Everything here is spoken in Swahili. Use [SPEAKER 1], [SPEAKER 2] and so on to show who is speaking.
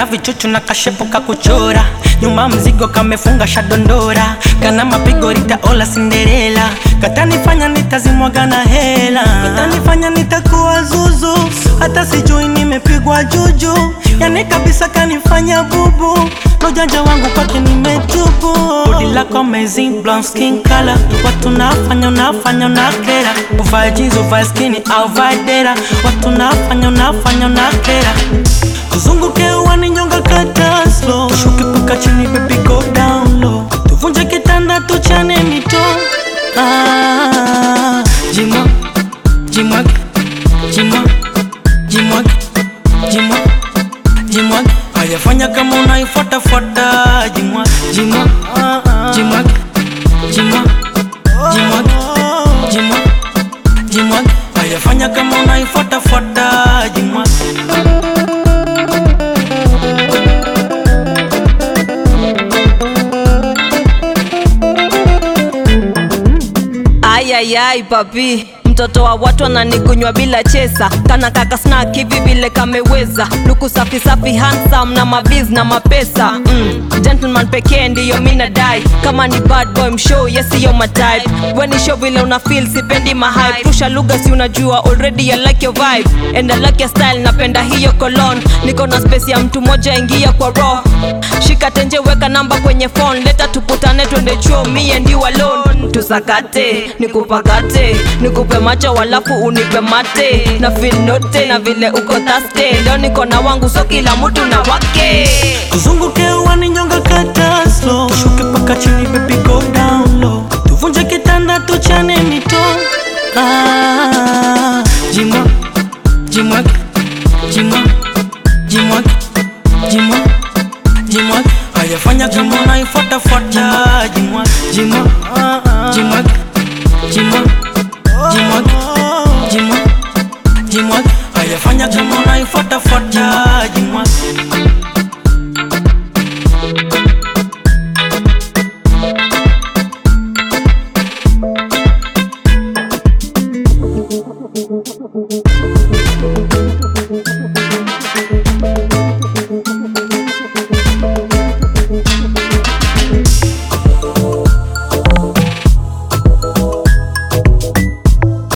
[SPEAKER 1] kana vichuchu na kashepu kakuchora nyuma mzigo kamefunga shadondora kana mapigo ritaola Cinderella katanifanya nitazimwaga na hela katanifanya nitakuwa zuzu hata sijui nimepigwa juju yani kabisa kanifanya bubu lojanja wangu kwake nimetubu bodi lako amazing blonde skin color watu nafanya unafanya unakera uvae jeans uvae skini au vae dera watu nafanya unafanya unakera kuzunguke uwani nyonga kata slow shuke paka chini baby go down low tuvunje kitanda tuchane mito ah, jimwa jimwage jimwa jimwage jimwa jimwage ayafanya kama unaifuatafuata jimwa jimwa jimwage jimwa jimwage jimwa jimwage ayafanya kama unaifuatafuata jimwa
[SPEAKER 2] Ayayay papi, mtoto wa watu ananikunywa bila chesa, kana kaka snack hivi vile kameweza, luku safi safi, handsome na maviz na mapesa mm. Gentleman pekee ndiyo mina dai, kama ni bad boy mshow yes yo my type, weni show vile una feel sipendi mahype, rusha lugha si unajua already I like your vibe and I like your style, napenda hiyo cologne, niko na space ya mtu moja, ingia kwa roho, shika tenje, weka namba kwenye phone, leta tukutane, twende chuo, me and you alone, tusakate nikupakate nikupe macho walafu unipe mate na feel note na vile uko taste leo niko na wangu so kila mtu na wake
[SPEAKER 1] Tuzunguke uwani nyonga kata slow Shuke paka chini baby go down low Tuvunje kitanda tuchane mito ah,